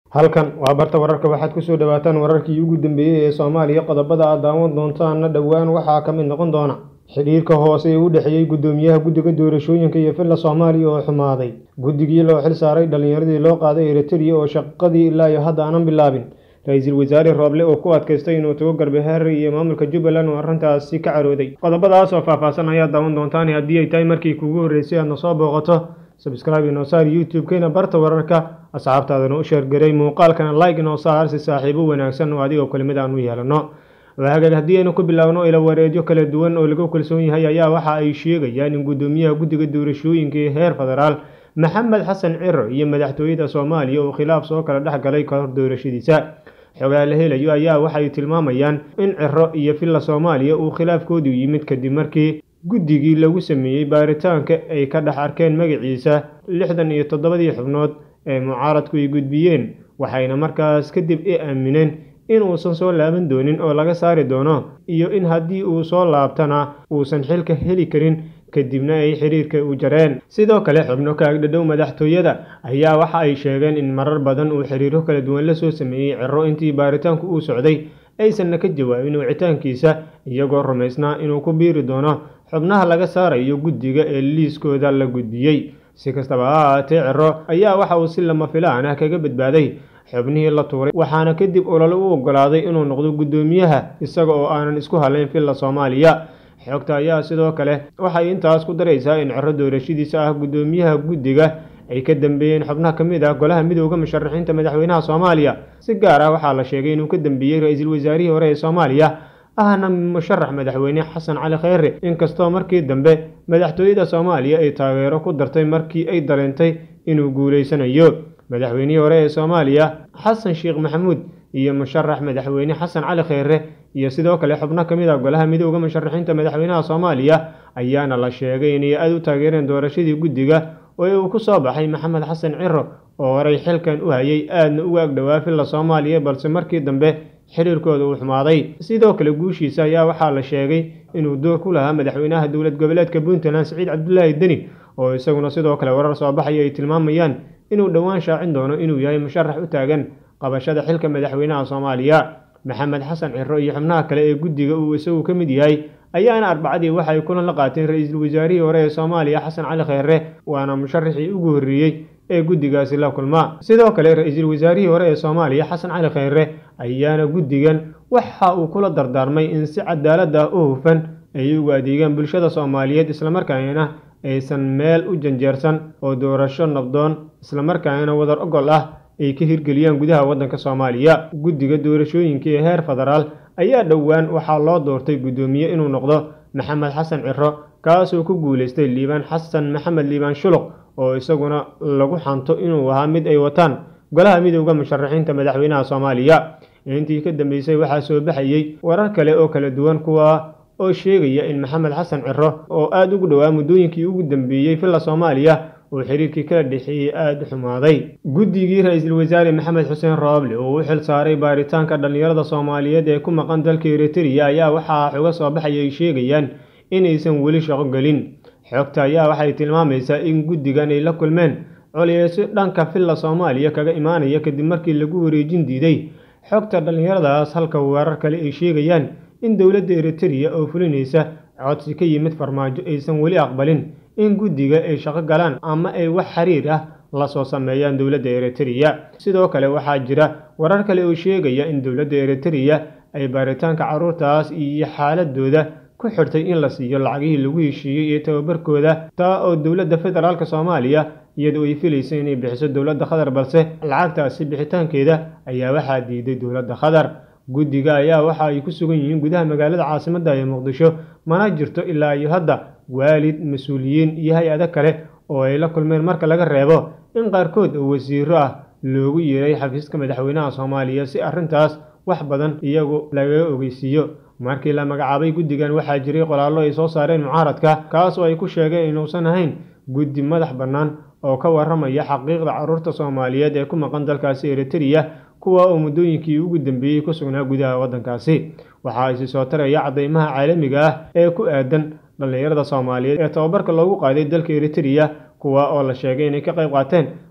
halkan waa barta wararka waxaad kusoo dhawaataan wararkii ugu dambeeyey ee soomaaliya qodobada aad daawan doontaana dhowaan waxaa ka mid noqon doona xidhiirka hoose ee u dhexeeyey guddoomiyaha guddiga doorashooyinka iyo villa soomaaliya oo xumaaday guddigii loo xil saaray dhallinyaradii loo qaaday eritrea oo shaqadii ilaa iyo hadda aanan bilaabin ra-iisul wasaare rooble oo ku adkaystay inuu tago garbahaare iyo maamulka jubbaland oo arrintaasi ka carooday qodobadaas oo faahfaahsan ayaad daawan doontaan haddii ay tahay markii kugu horreysay aadna soo booqato sabscribe inoo saar youtube-keena barta wararka asxaabtaadana u sheergaray muuqaalkana like inoo saar si saaxiibo wanaagsan oo adigoo kelimid aan u yeelano hagaag haddii aynu ku bilaabno ila wareedyo kala duwan oo lagu kalsoon yahay ayaa waxa ay sheegayaan in guddoomiyaha guddiga doorashooyinka ee heer federaal maxamed xasan ciro iyo madaxtooyada soomaaliya uu khilaaf soo kala dhex galay kahor doorashadiisa xogaa la helayo ayaa waxay tilmaamayaan in ciro iyo villa soomaaliya uu khilaafkoodu yimid kadib markii guddigii lagu sameeyey baaritaanka ay ka dhex arkeen magaciisa lixdan iyo toddobadii xubnood ee mucaaradku ay gudbiyeen waxayna markaas kadib i aamineen in uusan soo laaban doonin oo laga saari doono iyo in haddii uu soo laabtana uusan xilka heli karin kadibna ay xiriirka u jareen sidoo kale xubno ka agdhadhow madaxtooyada ayaa waxa ay sheegeen in marar badan uu xiriiro kala duwan la soo sameeyey ciro intii baaritaanku uu socday aysanna ka jawaabin wicitaankiisa iyagoo rumaysnaa inuu ku biiri doono xubnaha laga saarayo guddiga ee liiskooda la gudbiyey si kastaba ha ahaatee ciro ayaa waxa uu si lama filaan ah kaga badbaaday xubnihii la tuuray waxaana kadib olole u ogolaaday inuu noqdo guddoomiyaha isaga oo aanan isku halayn villa soomaaliya xogta ayaa sidoo kale waxay intaas ku daraysaa in ciro doorashadiisa ah guddoomiyaha guddiga ay ka dambeeyeen xubnaha ka mid ah golaha midooda musharaxiinta madaxweynaha soomaaliya si gaar ah waxaa la sheegay inuu ka dambeeyey ra-iisul wasaarihii hore ee soomaaliya ahna musharax madaxweyne xasan cali kheyre inkastoo markii dambe madaxtooyada soomaaliya ay taageero ku dartay markii ay dareentay inuu guuleysanayo madaxweynihii hore ee soomaaliya xasan sheekh maxamuud iyo musharax madaxweyne xasan cali kheyre iyo sidoo kale xubno ka mid ah golaha midooda musharaxiinta madaxweynaha soomaaliya ayaana la sheegay inay aada u taageereen doorashadii guddiga oo uu ku soo baxay maxamed xasan ciro oo horay xilkan u hayay aadna uga agdhowaa villa soomaaliya balse markii dambe xiriirkooda uu xumaaday sidoo kale guushiisa ayaa waxaa la sheegay inuu door ku lahaa madaxweynaha dowlad goboleedka puntland siciid cabdulaahi deni oo isaguna sidoo kale warar soo baxaya ay tilmaamayaan inuu dhowaan shaacin doono inuu yahay musharax u taagan qabashada xilka madaxweynaha soomaaliya maxamed xasan ciro iyo xubnaha kale ee guddiga uu isagu ka mid yahay ayaana arbacadii waxay kulan la qaateen ra-iisul wasaarihii hore ee soomaaliya xasan cali kheyre waana musharaxii ugu horreeyey ee guddigaasi la kulma sidoo kale ra-iisul wasaarihii hore ee soomaaliya xasan cali kheyre ayaana guddigan waxa uu kula dardaarmay in si cadaalad ah u hufan ay ugu adeegaan bulshada soomaaliyeed islamarkaana aysan meel u janjeersan oo doorasho nabdoon islamarkaana wadar ogol ah ay ka hirgeliyaan gudaha waddanka soomaaliya guddiga doorashooyinka ee heer federaal ayaa dhowaan waxaa loo doortay guddoomiye inuu noqdo maxamed xasan ciro kaasoo ku guuleystay liibaan xasan maxamed liibaan shuluq oo isaguna lagu xanto inuu ahaa mid ay wataan golaha midooda musharaxiinta madaxweynaha soomaaliya intii ka dambeysay waxaa soo baxayey warar kale oo kala duwan kuwa oo sheegaya in maxamed xasan ciro oo aada ugu dhowaa muddooyinkii ugu dambeeyey villa soomaaliya uu xiriirkii kala dhexeeyey aada u xumaaday guddigii ra-iisul wasaare maxamed xuseen rooble oo u xil saaray baaritaanka dhallinyarada soomaaliyeed ee ku maqan dalka eritrea ayaa waxaa xoga soo baxaya ay sheegayaan inaysan weli shaqo gelin xogta ayaa waxay tilmaamaysaa in guddigan ay la kulmeen colyeesyo dhanka villa soomaaliya kaga imaanaya kadib markii lagu wareejin diiday xogta dhallinyaradaas halka weerar kale ay sheegayaan in dowladda eritrea oo fulinaysa codsi ka yimid farmaajo aysan weli aqbalin in guddiga ay shaqo galaan ama ay wax xiriir ah lasoo sameeyaan dowladda eritrea sidoo kale waxaa jira warar kale oo sheegaya in dowladda eritrea ay baaritaanka carruurtaas iyo xaaladooda ku xirtay in la siiyo lacagihii lagu heshiiyey iyo tababarkooda taa oo dowladda federaalk soomaaliya iyadoo ay filaysa inay bixiso dowladda qatar balse lacagtaasi bixitaankeeda ayaa waxaa diiday dowladda qatar guddiga ayaa waxa ay ku sugan yihiin gudaha magaalada caasimadda ee muqdisho mana jirto ilaa iyo hadda waalid mas-uuliyiin iyo hay-ado kale oo ay la kulmeen marka laga reebo in qaarkood oo wasiiro ah loogu yeeray xafiiska madaxweynaha soomaaliya si arrintaas wax badan iyagu lagaga ogeysiiyo markii la magacaabay guddigan waxaa jiray qoraallo ay soo saareen mucaaradka kaas oo ay ku sheegeen inuusan ahayn guddi madax bannaan oo ka warramaya xaqiiqda carruurta soomaaliyeed ee ku maqan dalkaasi eritrea kuwa oo muddooyinkii ugu dambeeyey ku sugnaa gudaha waddankaasi waxaa isi soo taraya caddaymaha caalamiga ah ee ku aadan dhallinyarada soomaaliyeed ee tababarka loogu qaaday dalka eritrea kuwa oo la sheegay inay ka qayb qaateen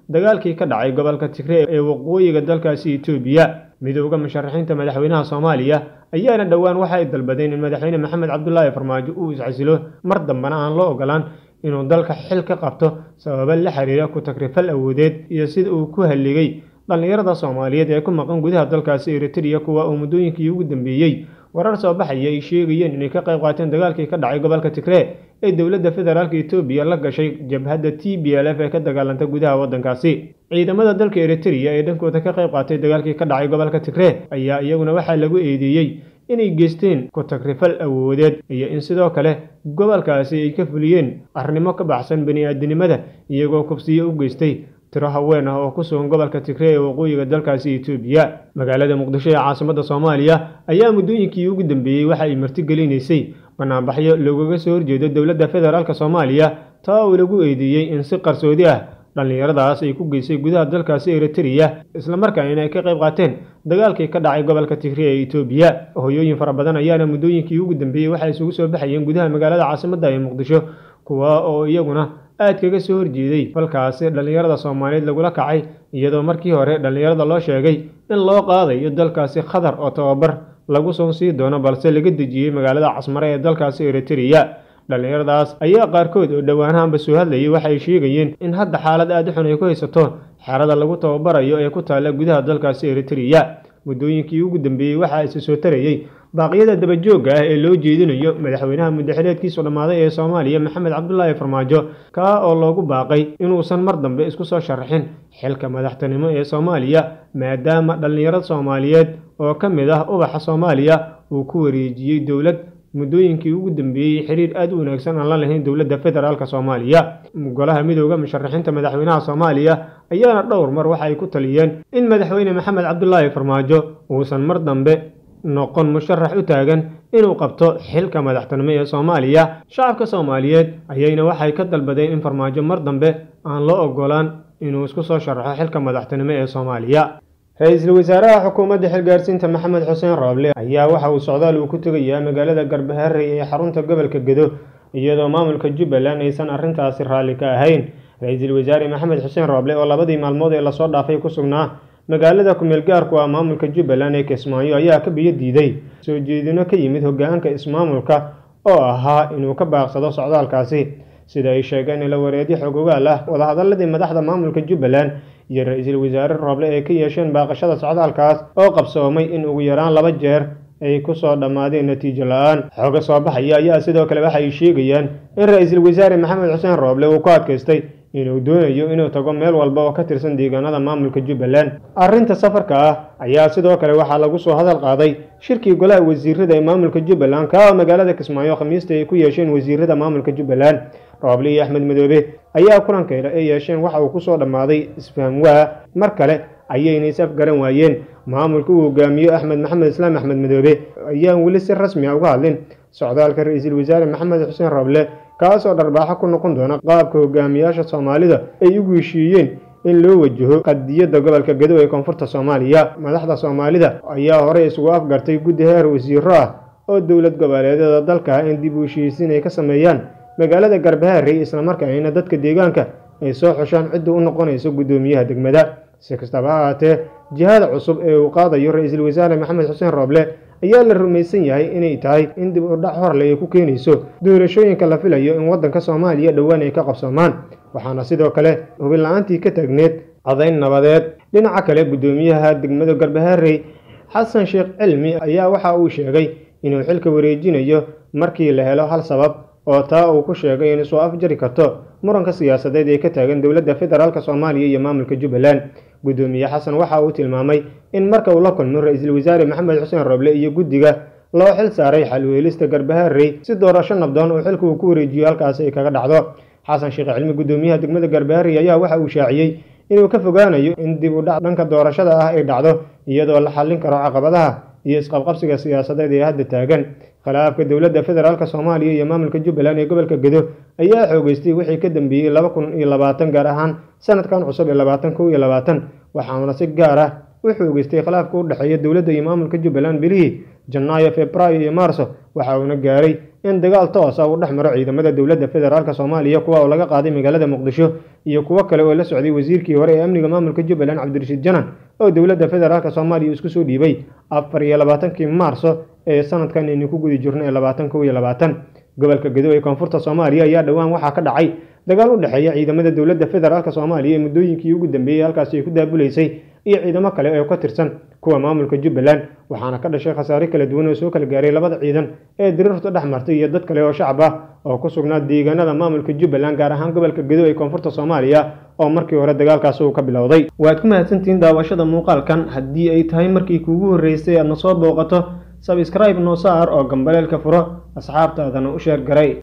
dagaalkii ka dhacay gobolka tigree ee waqooyiga dalkaasi etoobiya midooda musharaxiinta madaxweynaha soomaaliya ayaana dhowaan waxa ay dalbadeen in madaxweyne maxamed cabdulaahi farmaajo uu iscasilo mar dambena aan loo ogolaan inuu dalka xil ka qabto sababo la xiriira ku tagrifal awoodeed iyo sida uu ku halligay dhallinyarada soomaaliyeed ee ku maqan gudaha dalkaasi eritrea kuwa uu muddooyinkii ugu dambeeyey warar soo baxaya ay sheegayeen inay ka qayb qaateen dagaalkii ka dhacay gobolka tigree ee dowladda federaalk etoobiya la gashay jabhadda t b l f ee ka dagaalanta gudaha waddankaasi ciidamada dalka eritrea ee dhankooda ka qayb qaatay dagaalkii ka dhacay gobolka tigree ayaa iyaguna waxaa lagu eedeeyey inay geysteen ku tagrifal awoodeed iyo in sidoo kale gobolkaasi ay ka fuliyeen arrimo ka baxsan bani-aadinimada iyagoo kubsiyo u geystay tiro haween ah oo ku sugan gobolka tigree ee waqooyiga dalkaasi etoobiya magaalada muqdisho ee caasimadda soomaaliya ayaa muddooyinkii ugu dambeeyey waxa ay martigelinaysay banaanbaxyo loogaga soo horjeedo dowladda federaalk soomaaliya taa oo lagu eedeeyey in si qarsoodi ah dhallinyaradaas ay ku geysay gudaha dalkaasi eritrea islamarkaana ay ka qayb qaateen dagaalkii ka dhacay gobolka tigree ee etoobiya hoyooyin fara badan ayaana muddooyinkii ugu dambeeyey waxay isugu soo baxayeen gudaha magaalada caasimadda ee muqdisho kuwa oo iyaguna aad kaga soo horjeeday falkaasi dhallinyarada soomaaliyeed lagula kacay iyadoo markii hore dhallinyarada loo sheegay in loo qaadayo dalkaasi khatar oo tababar lagu soo sii doono balse laga dejiyey magaalada casmare ee dalkaasi eritrea dhallinyaradaas ayaa qaarkood oo dhowaanahanba soo hadlayay waxay sheegayeen in hadda xaalad aad u xun ay ku haysato xerada lagu tababarayo ee ku taalla gudaha dalkaasi eritrea muddooyinkii ugu dambeeyey waxaa isi soo tarayey baaqyada dabajoogga ah ee loo jeedinayo madaxweynaha muddaxileedkiisu dhammaaday ee soomaaliya maxamed cabdulaahi farmaajo kaa oo loogu baaqay inuusan mar dambe isku soo sharaxin xilka madaxtinimo ee soomaaliya maadaama dhallinyarad soomaaliyeed oo ka mid ah ubaxa soomaaliya uu ku wareejiyey dowlad muddooyinkii ugu dambeeyey xiriir aad u wanaagsan aan la lahayn dowladda federaalk soomaaliya golaha midooda musharaxiinta madaxweynaha soomaaliya ayaana dhowr mar waxa ay ku taliyeen in madaxweyne maxamed cabdulaahi farmaajo uusan mar dambe noqon musharax u taagan inuu qabto xilka madaxtinimo ee soomaaliya shacabka soomaaliyeed ayayna waxay ka dalbadeen in farmaajo mar dambe aan loo ogolaan inuu isku soo sharaxo xilka madaxtinimo ee soomaaliya ra-iisul wasaaraha xukuumadda xilgaarsiinta maxamed xuseen rooble ayaa waxa uu socdaal uu ku tegayaa magaalada garbaharey ee xarunta gobolka gedo iyadoo maamulka jubbaland aysan arrintaasi raalli ka ahayn ra-iisul wasaare maxamed xuseen rooble oo labadii maalmood ee lasoo dhaafay ku sugnaa magaalada kumeel gaarku ah maamulka jubbaland ee kismaayo ayaa ka biyo diiday soo jeedino ka yimid hogaanka ismaamulka oo ahaa inuu ka baaqsado socdaalkaasi sida ay sheegeen ila wareedyo xogogaal ah wadahadaladii madaxda maamulka jubbaland iyo ra-iisul wasaare rooble ay ka yeesheen baaqashada socdaalkaas oo qabsoomay in ugu yaraan laba jeer ay ku soo dhammaadeen natiijo la-aan xooga soo baxaya ayaa sidoo kale waxa ay sheegayaan in ra-iisul wasaare maxamed xuseen rooble uu ku adkaystay inuu doonayo inuu tago meel walba oo ka tirsan deegaanada maamulka jubbaland arrinta safarka ah ayaa sidoo kale waxaa lagu soo hadal qaaday shirkii golaha wasiirada ee maamulka jubbaland kaa oo magaalada kismaayo khamiista ay ku yeesheen wasiirada maamulka jubbaland rooble iyo axmed madoobe ayaa kulankeeda ay yeesheen waxa uu kusoo dhammaaday isfahamwaa mar kale ayayna is afgaran waayeen maamulka uu hogaamiyo axmed maxamed islaam axmed madoobe ayaan weli si rasmi a uga hadlin socdaalka ra-iisul wasaare maxamed xuseen rooble kaasoo dharbaaxo ku noqon doona qaabka hogaamiyaasha soomaalida ay ugu heshiiyeen in loo wajaho qadiyadda gobolka gedo ee koonfurta soomaaliya madaxda soomaalida ayaa horey isugu afgartay guddi heer wasiiro ah oo dowlad goboleedyada dalka in dib u heshiisiin ay ka sameeyaan magaalada garbaharey islamarkaana dadka deegaanka ay soo xushaan cidda u noqonayso guddoomiyaha degmada si kastaba ha ahaatee jihada cusub ee uu qaadayo ra-iisul wasaare maxamed xuseen rooble ayaa la rumaysan yahay inay tahay in dib u dhac horle ay ku keenayso doorashooyinka la filayo in waddanka soomaaliya dhowaan ay ka qabsoomaan waxaana sidoo kale hubin la-aantii ka taagneed codayn nabadeed dhinaca kale guddoomiyaha degmada garbaharey xasan sheekh cilmi ayaa waxa uu sheegay inuu xilka wareejinayo markii la helo hal sabab oo taa uu ku sheegay in soo afjari karto muranka siyaasadeed ee ka taagan dowladda federaalk soomaaliya iyo maamulka jubbaland guddoomiye xasan waxa uu tilmaamay in marka uu la kulmo ra-iisul wasaare maxamed xuseen rooble iyo guddiga loo xil saaray xalweelista garbaharey si doorasho nabdoon oo xilka uu ku wareejiyo halkaasi ay kaga dhacdo xasan sheekh cilmi guddoomiyaha degmada garbaharey ayaa waxa uu shaaciyey inuu ka fogaanayo in dib u dhac dhanka doorashada ah ay dhacdo iyadoo la xallin karo caqabadaha iyo isqabqabsiga siyaasadeed ee hadda taagan khilaafka dowladda federaalk soomaaliya iyo maamulka jubbaland ee gobolka gedo ayaa xoogeystay wixii ka dambeeyey laba kun iyo labaatan gaar ahaan sanadkan cusub ee labaatan kow iyo labaatan waxaana si gaar ah u xoogeystay khilaafka u dhexeeya dowladda iyo maamulka jubbaland bilihii janaayo februaayo iyo maarso waxa uuna gaaray in dagaal toosa uu dhex maro ciidamada dowladda federaalk soomaaliya kuwa oo laga qaaday magaalada muqdisho iyo kuwo kale oo la socday wasiirkii hore ee amniga maamulka jubbaland cabdirashiid janan oo dowladda federaalk soomaaliya isku soo dhiibay afar iyo labaatankii maarso ee sanadkan aynu ku gudi jirno ee labaatan kow iyo labaatan gobolka gedo ee koonfurta soomaaliya ayaa dhowaan waxaa ka dhacay dagaal u dhexeeya ciidamada dowladda federaalk soomaaliya ee muddooyinkii ugu dambeeyey halkaasi ay ku daabulaysay iyo ciidamo kale oo ka tirsan kuwa maamulka jubbaland waxaana ka dhashay khasaare kala duwan oo soo kala gaaray labada ciidan ee diriirtu dhex martay iyo dad kale oo shacab ah oo ku sugnaa deegaanada maamulka jubbaland gaar ahaan gobolka gedo ee koonfurta soomaaliya oo markii hore dagaalkaasi uu ka bilowday waad ku mahadsantihiin daawashada muuqaalkan haddii ay tahay markii kuugu horreysay aadna soo booqato sabscribe noo saar oo gambaleelka furo asxaabtaadana u sheer garay